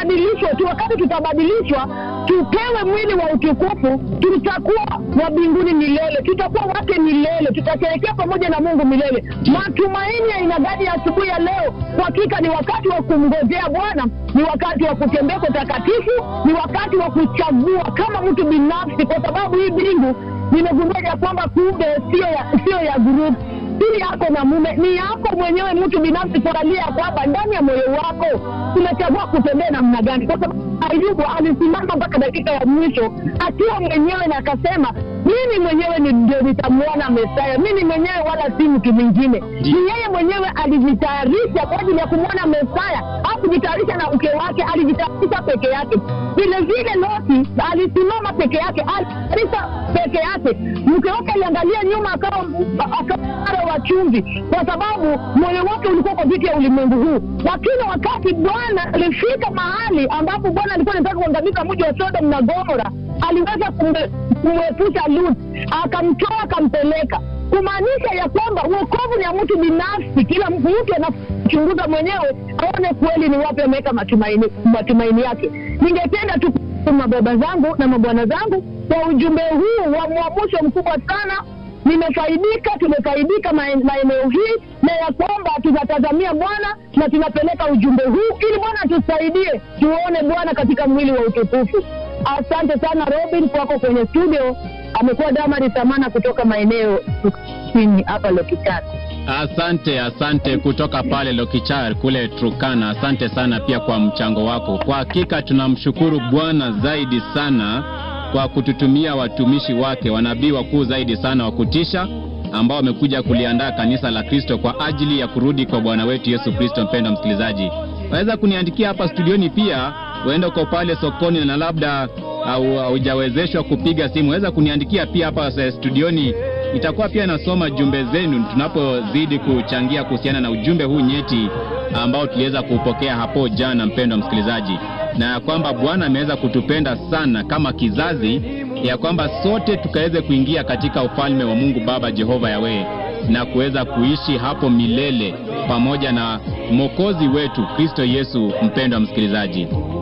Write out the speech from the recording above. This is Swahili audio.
tubadilishwe tu. Wakati tutabadilishwa, tupewe mwili wa utukufu, tutakuwa wa mbinguni milele, tutakuwa wake milele, tutasherehekea pamoja na Mungu milele. Matumaini ya aina gani ya asubuhi ya leo? Kwa hakika ni wakati wa kumngojea Bwana, ni wakati wa kutembea kwa utakatifu, ni wakati wa kuchagua kama mtu binafsi, kwa sababu hii mbingu nimegundua ya kwamba kumbe sio ya, sio ya group si yako na mume, ni yako mwenyewe mtu binafsi, kuangalia ya kwamba ndani ya moyo wako umechagua kutembea namna gani, kwa sababu Ayubu alisimama mpaka dakika ya mwisho akiwa mwenyewe na akasema, mimi mwenyewe ni ndio nitamwona Mesaya, mimi mwenyewe wala si mtu mwingine. Ni yeye mwenyewe alijitayarisha kwa ajili ya kumwona Mesaya, hakujitayarisha na mke wake, alijitayarisha peke yake. Vile vile Loti alisimama peke yake, alitayarisha peke yake. Mke wake aliangalia nyuma, akawa akawa wa chumvi, kwa sababu moyo wake ulikuwa kwa vitu ya ulimwengu huu. Lakini wakati Bwana alifika mahali ambapo Bwana alikuwa anataka kuangamiza mji wa Sodom na Gomora, aliweza kumwe- kumwepusha Lut, akamtoa akampeleka, kumaanisha ya kwamba uokovu ni ya mtu binafsi. Kila mtu anachunguza mwenyewe aone kweli ni wapi ameweka matumaini, matumaini yake. Ningependa tu mababa zangu na mabwana zangu kwa ujumbe huu wa mwamusho mkubwa sana nimefaidika, tumefaidika mae- maeneo hii, na ya kwamba tunatazamia Bwana na tunapeleka ujumbe huu ili Bwana tusaidie tuone Bwana katika mwili wa utukufu. Asante sana Robin kwako kwenye studio. Amekuwa Damari Samana kutoka maeneo chini hapa Lokitani. Asante, asante kutoka pale Lokichar kule Turkana. Asante sana pia kwa mchango wako. Kwa hakika tunamshukuru Bwana zaidi sana kwa kututumia watumishi wake, wanabii wakuu zaidi sana wa kutisha ambao wamekuja kuliandaa kanisa la Kristo kwa ajili ya kurudi kwa Bwana wetu Yesu Kristo. Mpendwa msikilizaji, waweza kuniandikia hapa studioni pia, uende uko pale sokoni na labda au haujawezeshwa kupiga simu, waweza kuniandikia pia hapa eh, studioni itakuwa pia nasoma jumbe zenu tunapozidi kuchangia kuhusiana na ujumbe huu nyeti ambao tuliweza kuupokea hapo jana, mpendwa msikilizaji, na ya kwamba Bwana ameweza kutupenda sana kama kizazi, ya kwamba sote tukaweze kuingia katika ufalme wa Mungu Baba Jehova Yawe na kuweza kuishi hapo milele pamoja na Mwokozi wetu Kristo Yesu. Mpendwa msikilizaji,